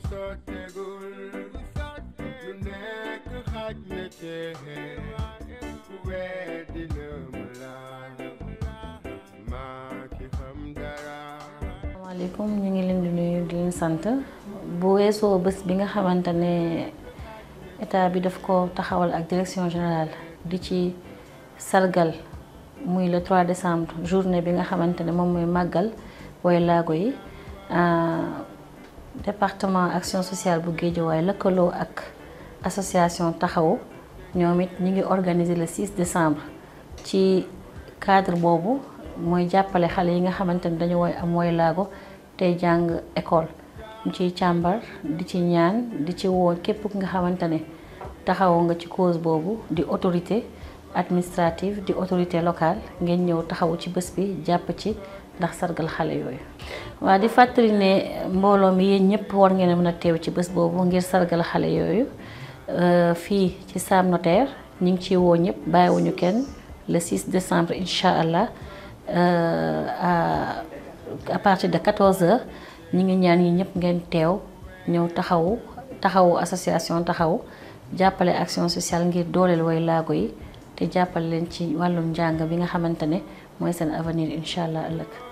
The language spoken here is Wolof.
sottegul lu nekk xaj na cee ku weddi na ma la maa ki xam dara asalaamaaleykum ñu ngi leen di nuyu di leen sant bu weesoo bés bi nga xamante ne état bi daf ko taxawal ak direction générale di ci sargal muy le 3 décembre journée bi nga xamante ne moom mooy màggal way laago yi département action sociale bu Guédiawaye lëkkaloo ak association taxawu ñoom it ñu ngi organiser le 6 décembre ci cadre boobu mooy jàppale xale yi nga xamante ne dañu woy am woy laago tey jàng école ñu ciy càmbar di ci ñaan di ci woo képp nga xamante ne taxawu nga ci cause boobu di autorité administrative di autorité locale ngeen ñëw taxawu ci bés bi jàpp ci ndax sargal xale yooyu. waa di fàttali ne mbooloo mi yéen ñëpp war ngeen a mën a teew ci bés boobu ngir sargal xale yooyu fii ci Sam Notaire ñu ngi ciy woo ñëpp bàyyiwuñu kenn le 6 décembre incha allah. à partir de 14h ñi ngi ñaan yi ñëpp ngeen teew ñëw taxawu taxawu association taxawu jàppale action sociale ngir dooleel way laago yi te jàppale leen ci wàllum njàng bi nga xamante ne mooy seen avenir incha allah ëllëg